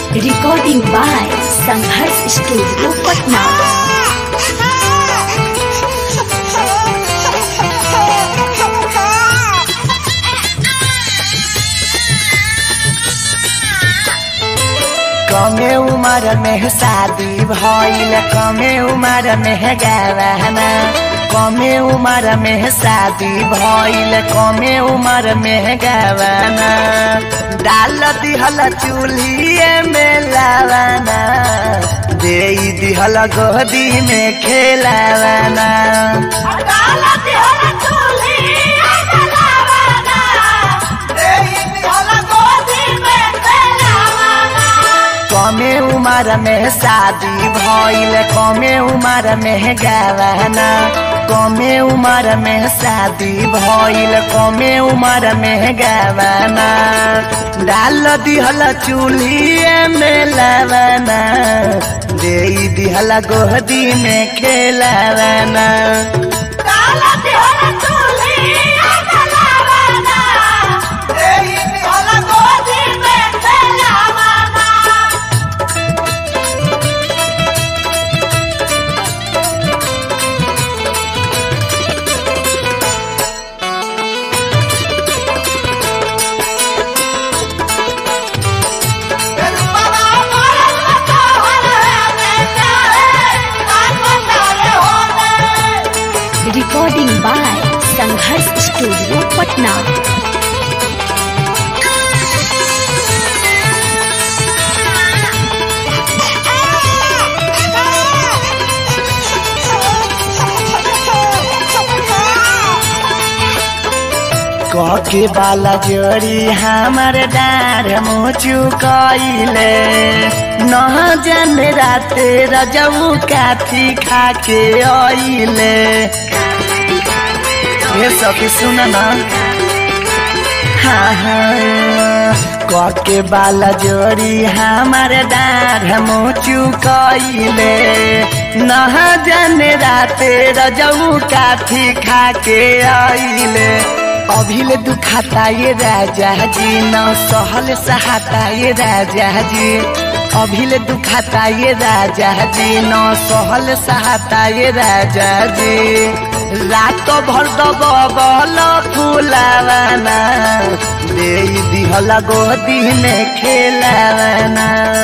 Recording by Sanghars Studio, Patna. कमे उम्र में शादी भइल कमे उम्र में गवाना कमे उम्र में शादी भइल कमे उम्र में गवाना डाल दिहल चूल्हिए में लावाना दे दिहल गोदी में खेलावाना कमे उम्र में शादी भइल कमे उम्र में गवाना कमे उम्र में शादी भइल कमे उम्र में गवाना डाल दिहल चूल्हिए में लवाना दे दिहल गोदी में खेलावाना Recording by Sanghars Studio, Patna. कके बाला जोड़ी हमर डार मुचु कइले न जाने राते रजऊ काथी खाके अइले ये सखी सुन न हाँ हाँ कके बाला जोड़ी हमर डार मुचु कइले न जाने राते रजऊ काथी खाके अइले अभिले दुखाता ये राजा जी न सहल सहाता ये राजा जी अभिले दुखाता ये राजा जी न सहल सहाता ये राजा जी रात भर दबल फुलावाना दे दिहल गोदी में खेलावाना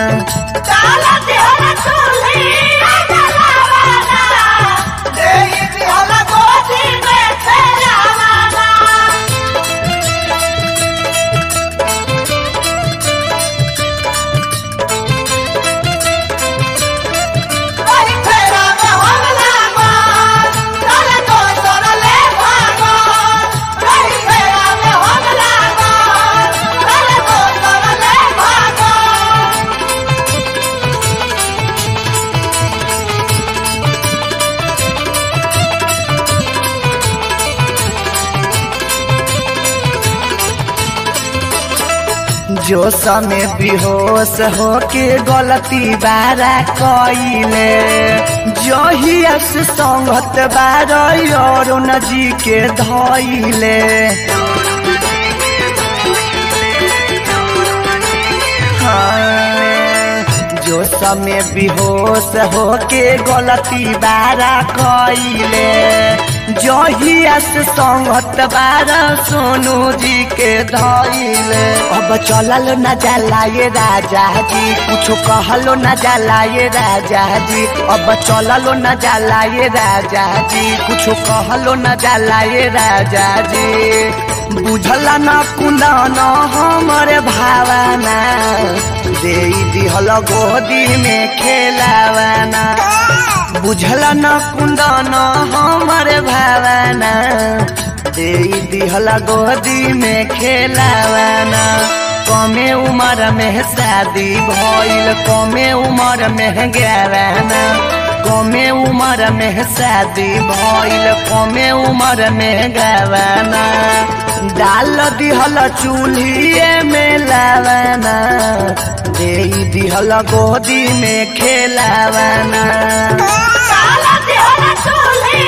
जो समय बेहोश होके गलती बारा कइले जहिया से संगत बार अरुण जी के धइले हाँ, जो समय बेहोश होके गलती बारा कइले जहिया से संगत बारा सोनू जी के धइले अब चलल न जाला ये राजा जी कुछ कहलो न जाला ये राजा जी अब चललो न जाला ये राजा जी कुछ कहलो न जाला ये राजा जी बुझला न कुना न हमर भावना दे दिहल गोदी में खेलावाना बुझला न कुंदन हमर भावना दे दिहल गोदी में खेलावाना कमे उम्र में शादी भइल कमे उम्र में गवाना कमे उम्र में शादी भइल कमे उम्र में गवाना डाल दिहल चूल्हिए में लावाना दे दिहल गोदी में खेलावाना Sala de hora,